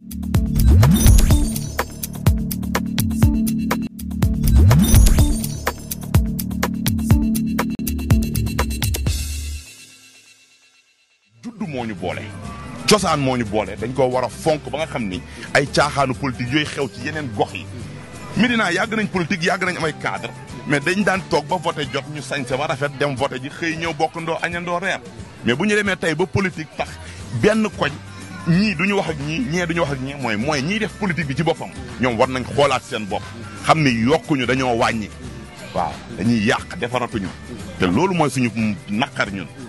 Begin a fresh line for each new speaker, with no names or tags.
juddu moo ñu boole cosaan moo ñu boole dañ ko war a fonk ba nga xam ni ay caaxaanu politique yooyu xew ci yeneen gox yi Médina yàgg nañ politique yàgg nañ am ay cadre mais dañ daan toog ba voté jot ñu sañse ba rafet dem voté ji xëy ñëw bokkandoo añandoo reer mais bu ñu demee tey ba politique tax benn koñ ñii du ñu wax ak ñii ñee du ñu wax ak ñii mooy mooy ñiy def politique bi ci boppam ñoom war nañ xoolaat seen bopp xam ni yokkuñu dañoo wàññi waaw dañuy yàq defaratuñu te loolu mooy suñu naqar ñun